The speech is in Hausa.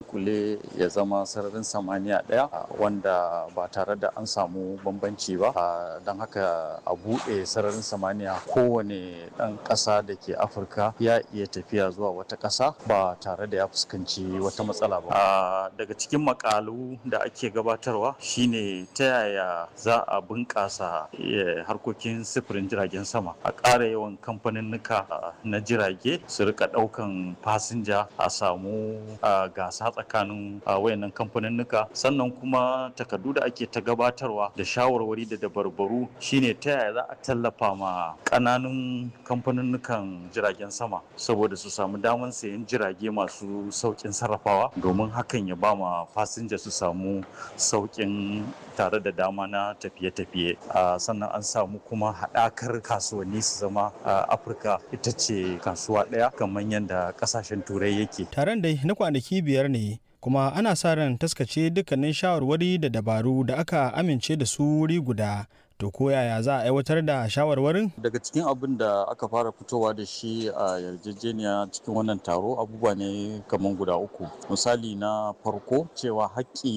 dunkule ya zama sararin samaniya ɗaya wanda ba tare da an samu bambanci ba don haka a buɗe sararin samaniya kowane ɗan ƙasa da ke afirka ya iya tafiya zuwa wata ƙasa ba tare da ya fuskanci wata matsala ba daga cikin makalu da ake gabatarwa shine ta yaya za a bunƙasa harkokin sufurin jiragen sama a ƙara yawan kamfaninnika na jirage su rika ɗaukan fasinja a samu gasa tsakanin wayannan kamfaninnika sannan kuma takardu da ake ta gabatarwa da shawarwari da dabarbaru shine ta yaya za a tallafa ma ƙananun kamfaninnikan jiragen sama saboda su samu damar sayan jirage masu sauƙin sarrafawa domin hakan ya ba ma fasinja su samu sauƙin tare da dama na tafiye-tafiye sannan an samu kuma haɗakar kasuwanni su zama afirka ita ce kasuwa ɗaya kamar yadda ƙasashen turai yake taron dai na kwanaki biyar ne kuma ana sa ran taskace dukkanin shawarwari da dabaru da aka amince da su wuri guda to ko yaya za a aiwatar da shawarwarin daga cikin abin da aka fara fitowa da shi a yarjejeniya cikin wannan taro abubuwa ne kamar guda uku misali na farko cewa haƙƙi